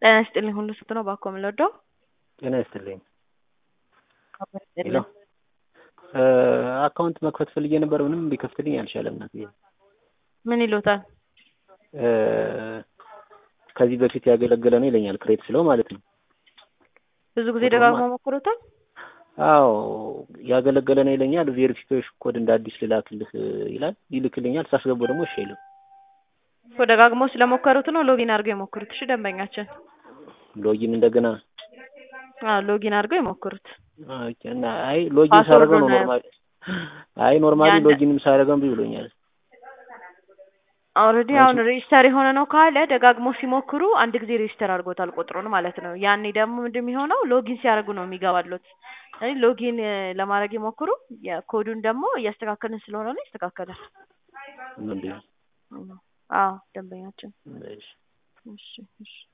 ጤና ይስጥልኝ ሁሉ ስንት ነው እባክዎ የምንወደው? ጤና ይስጥልኝ። አብሮ ሄሎ ይስጥልኝ። አካውንት መክፈት ፈልጌ ነበር ምንም ሊከፍትልኝ አልቻለም እናትዬ። ምን ይሉታል? ከዚህ በፊት ያገለገለ ነው ይለኛል ክሬት ስለው ማለት ነው። ብዙ ጊዜ ደጋግሞ ሞክሮታል? አዎ ያገለገለ ነው ይለኛል። ቬሪፊኬሽን ኮድ እንደ አዲስ ልላክልህ ይላል። ይልክልኛል። ሳስገባው ደግሞ እሺ አይልም። እኮ ደጋግሞ ስለሞከሩት ነው ሎጊን አድርገው የሞክሩት። እሺ ደንበኛችን ሎጊን እንደገና አዎ ሎጊን አድርገው የሞክሩት። ኦኬ። እና አይ ሎጊን ፓስወርዱን ሳደርገው ነው ነው ኖርማሊ አይ ኖርማሊ ያን- ሎጊንም ሳደርገው እምቢ ብሎኛል። ኦልሬዲ አሁን ሬጅስተር የሆነ ነው ካለ ደጋግሞ ሲሞክሩ አንድ ጊዜ ሬጅስተር አድርጎታል ቁጥሩን ማለት ነው። ያኔ ደግሞ ምንድን የሚሆነው ሎጊን ሲያደርጉ ነው የሚገባሉት። ስለዚህ ሎጊን እ ለማድረግ ይሞክሩ። የኮዱን ደግሞ እያስተካከልን ስለሆነ ነው ይስተካከላል። እንዴ አዎ ደንበኛችን እሺ እሺ እሺ